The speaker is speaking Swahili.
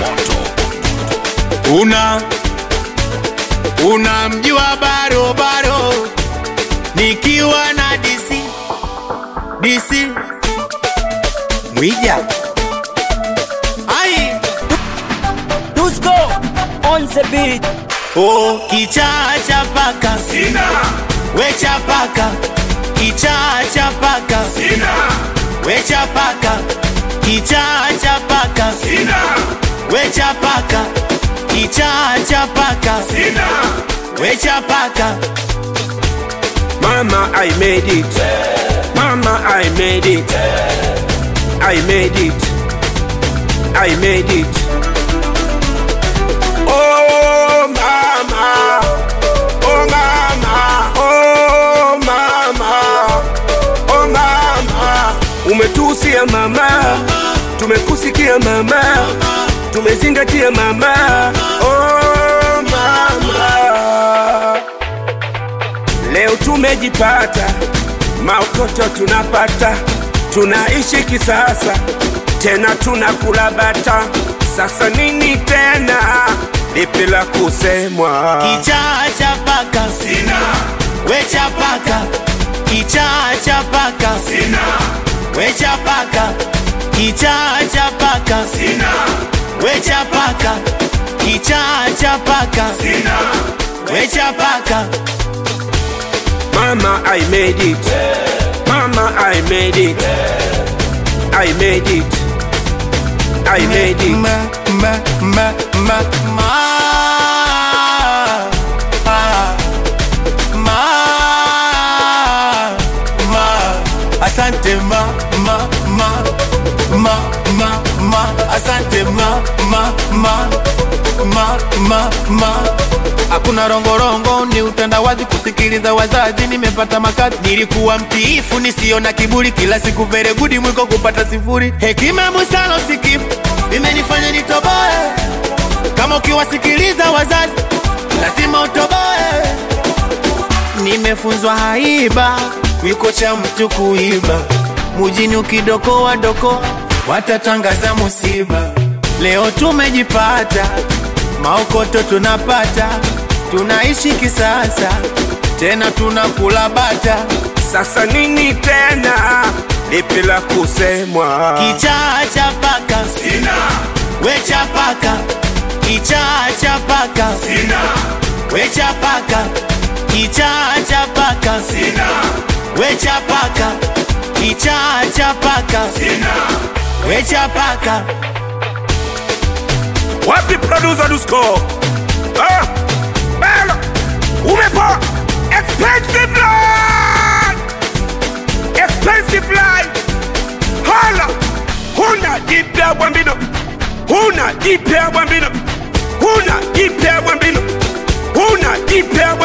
una unamjua barobaro nikiwa na DC DC Mwija ai Dusko on the beat. oh, kichaa cha paka Sina, wecha paka kichaa cha paka sina, wecha paka kichaa cha paka sina, wecha paka kichaa cha paka sina. wecha paka Mama, I made it. Mama, I made it. I made it. I made it. Oh, mama. Oh, mama. Oh, mama. Oh, mama. Umetusia mama, tumekusikia mama, tumezingatia mama. Oh, mama. Leo tumejipata, maokoto tunapata, tunaishi kisasa, tena tunakula bata. Sasa nini tena, lipi la kusemwa? kichaa cha paka Sina, wecha paka kichaa cha paka sina, wecha paka kichaa cha paka sina, wecha paka kichaa cha paka sina. wecha paka Mama, I made it. Mama, I made it. I made it. I made it. ma ma ma ma ma ah, ma ma asante ma ma ma ma ma ma asante ma ma ma ma ma ma hakuna rongorongo ni utandawazi kusikiliza wazazi nimepata makazi nilikuwa mtiifu nisio na kiburi kila siku veregudi mwiko kupata sifuri hekima musalo sikimu imenifanya nitoboe kama ukiwasikiliza wazazi lazima utoboe nimefunzwa haiba wiko cha mtu kuiba mujini ukidokoa doko watatangaza musiba leo tumejipata maokoto tunapata tunaishi kisasa tena tunakula bata Sasa nini tena, lipi la kusemwa? kichaa cha paka Sina, wecha paka kichaa cha paka sina, wecha paka kichaa cha paka sina, wecha paka kichaa cha paka sina. wecha paka Wapi producer Dusko? Ah, belo, umepa expensive line, expensive line. Hala, huna jipya bwambino, huna jipya bwambino, huna jipya bwambino, huna jipya